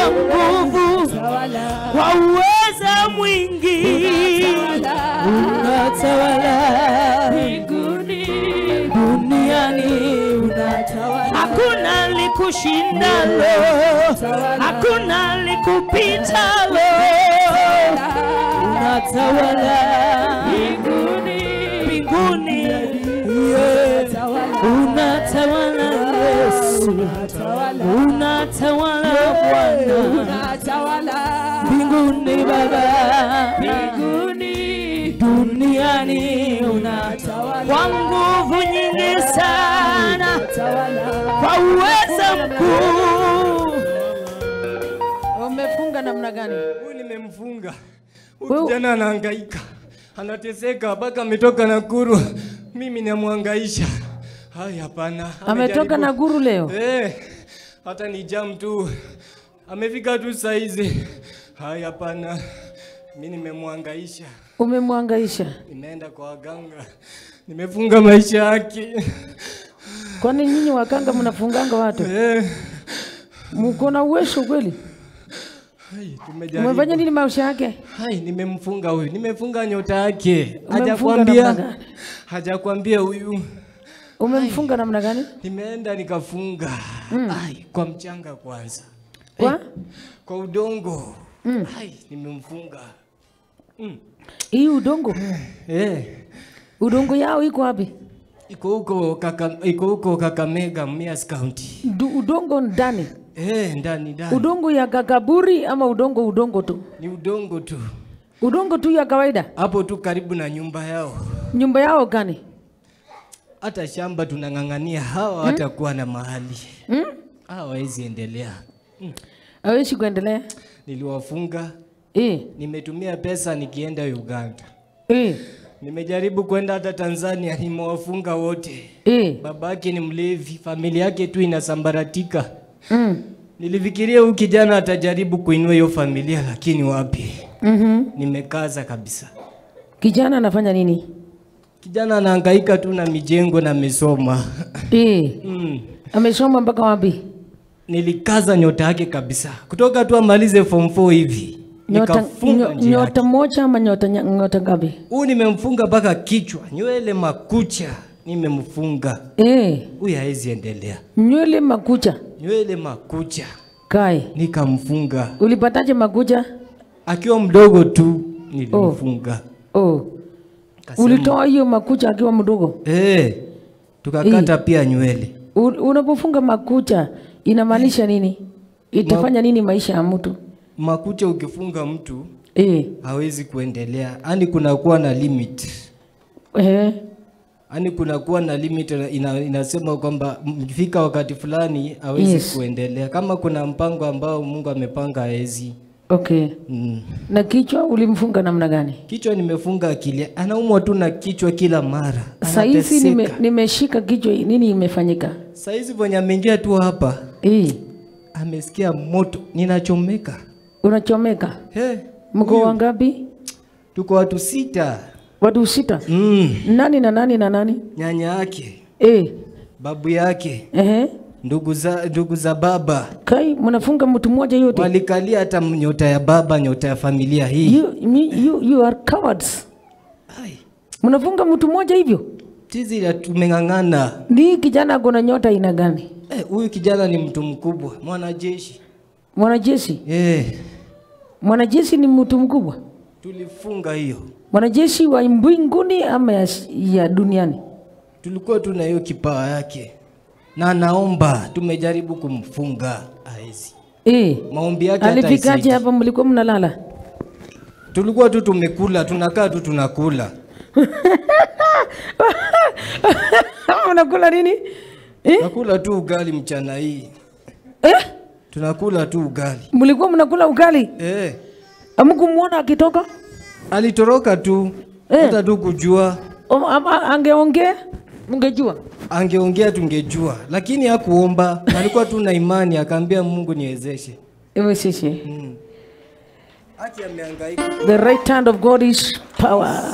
kwa nguvu, kwa uweza mwingi unatawala duniani, hakuna likushindalo, hakuna likupitalo, unatawala mbinguni, yeah. unatawala Yesu, unatawala Bwana mbinguni Baba, duniani unatawala kwa nguvu nyingi sana, kwa uweza mkuu. Umefunga namna gani? Huyu nimemfunga. Wewe- Huyu kijana anahangaika, anateseka mpaka ametoka Nakuru, mimi namwangaisha. Hai, hapana. Ametoka amejaribu- Nakuru leo. Eh, hata ni jam tu, amefika tu saizi. Hai, hapana, mi nimemwangaisha, Umemwangaisha. nimeenda kwa waganga, nimefunga maisha yake. Kwani nyinyi wakanga mnafunganga watu? Eh, Mko na uwezo kweli? hai, tumejaribu. Umefanya nini maisha yake? Hai, nimemfunga huyu, nimefunga nyota yake. Umemfunga namna Hajakwambia, gani? hajakwambia huyu. Umemfunga namna gani? Nimeenda nikafunga ai, kwa mchanga kwanza, Kwa kwa udongo ai, nimemfunga hii udongo. eh, Udongo yao iko wapi? iko huko kaka, iko huko Kakamega, Mias County Du- Udongo ndani. eh, ndani ndani Udongo ya kakaburi ama udongo udongo tu? ni udongo tu Udongo tu ya kawaida. hapo tu karibu na nyumba yao. Nyumba yao gani? Hata shamba tunang'ang'ania, hawa hatakuwa na mahali Hmm? hawawezi endelea. Hawezi kuendelea. Niliwafunga, Eh, nimetumia pesa nikienda Uganda, eh, nimejaribu kwenda hata Tanzania, nimewafunga wote. eh. Babake ni mlevi, familia yake tu inasambaratika. Mm. Nilifikiria huyu kijana atajaribu kuinua hiyo familia, lakini wapi, Mhm. nimekaza kabisa. Kijana anafanya nini? Kijana anahangaika tu na mijengo na amesoma. Eh. mm. Amesoma mpaka wapi? Nilikaza nyota yake kabisa, kutoka tu amalize form 4 hivi Nyota, nikafunga nyo- njia yake. nyota moja ama nyota nya- nyota ngapi? Huyu nimemfunga mpaka kichwa, nywele, makucha nimemfunga. Eh, Huyu hawezi endelea, nywele makucha. nywele, makucha Kai, nikamfunga. ulipataje makucha? Akiwa mdogo tu nilimfunga. Oh, Kasema, ulitoa hiyo makucha akiwa mdogo. Eh, tukakata pia nywele. U- Unapofunga makucha inamaanisha nini? Itafanya nini maisha ya mtu? Makucha ukifunga mtu Eh, hawezi kuendelea, yaani kunakuwa na limit, eh, yaani kunakuwa na limit ina, inasema kwamba mkifika wakati fulani hawezi Yes. kuendelea. Kama kuna mpango ambao Mungu amepanga hawezi. okay. Mm. Na kichwa ulimfunga namna gani? Kichwa nimefunga akili, anaumwa tu na kichwa kila mara, Saizi anateseka. nime, nimeshika kichwa, nini imefanyika? Saizi venye ameingia tu hapa Eh, amesikia moto, ninachomeka. unachomeka. He, Mko wangapi? tuko watu sita. Watu sita. Mm. Nani na nani na nani? Nyanya yake, Eh, babu yake, ehe. ndugu za, ndugu za baba Kai, mnafunga mtu mmoja yote. walikalia hata nyota ya baba, nyota ya familia hii. You, you, you, you are cowards. Ai, Mnafunga mtu mmoja hivyo? Tizi la tumeng'ang'ana. Ni kijana ako na nyota aina gani? Eh, huyu kijana ni mtu mkubwa, mwanajeshi. Mwanajeshi. Eh, Mwanajeshi ni mtu mkubwa. tulifunga hiyo, Mwanajeshi wa mbinguni ama ya, ya duniani? tulikuwa tuna hiyo kipawa yake na anaomba, tumejaribu kumfunga aezi. Eh. Maombi yake hata Alifikaje haisaidii. hapa mlikuwa mnalala? Tulikuwa tu tumekula, tunakaa tu tunakula. Unakula nini? Eh? Tunakula tu ugali mchana hii. Eh? Tunakula tu ugali. Mlikuwa mnakula ugali? Eh, Hamkumuona akitoka? alitoroka tu Eh. hata tu kujua O- ama Angeongea? Mngejua? angeongea tungejua, lakini hakuomba. Alikuwa tu na imani, akaambia Mungu niwezeshe. Ewe sisi. Mm. Haki amehangaika. The right hand of God is power.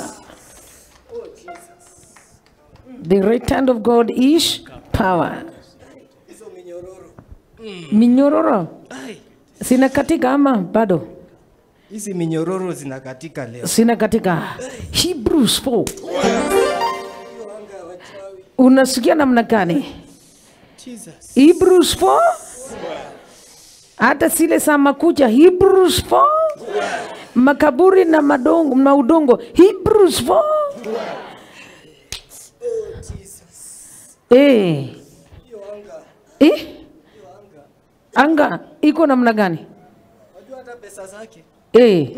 The right hand of God is power. Hizo minyororo. Minyororo. Ai, Sina katika ama bado? Hizi minyororo zinakatika leo. Sina katika. Hebrews 4. Unasikia namna gani? Jesus. Hebrews 4 hata zile za makucha Hebrews 4 makaburi na madongo na udongo Hebrews 4 eh eh anga iko namna gani Unajua hata pesa zake. eh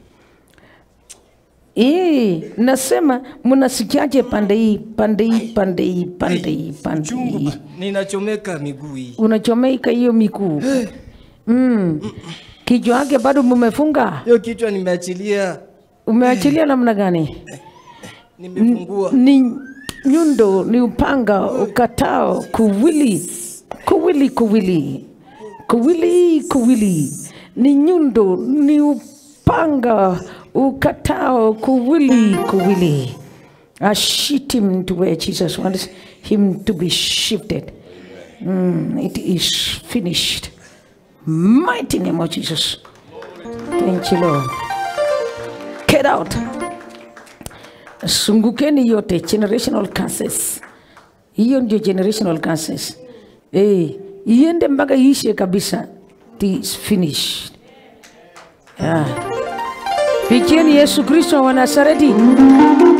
Eh, nasema mnasikiaje pande hii pande hii pande hii pande hii pande Chungu. hii ba- Ninachomeka miguu hii. unachomeka hiyo mikuu mm. kichwa yake bado mumefunga Hiyo kichwa nimeachilia. umeachilia namna gani Nimefungua. ni nyundo ni upanga ukatao kuwili kuwili kuwili kuwili kuwili ni nyundo ni upanga ukatao kuwili kuwili I shift him to where Jesus wants him to be shifted. Mm, it is finished. Mighty name of Jesus. Thank you, Lord. Get out. Sungukeni yote generational curses. Hiyo ndio generational curses. Eh, iende mpaka iishe kabisa. It is finished. Yeah. Pikieni Yesu Kristo wa Nazareti.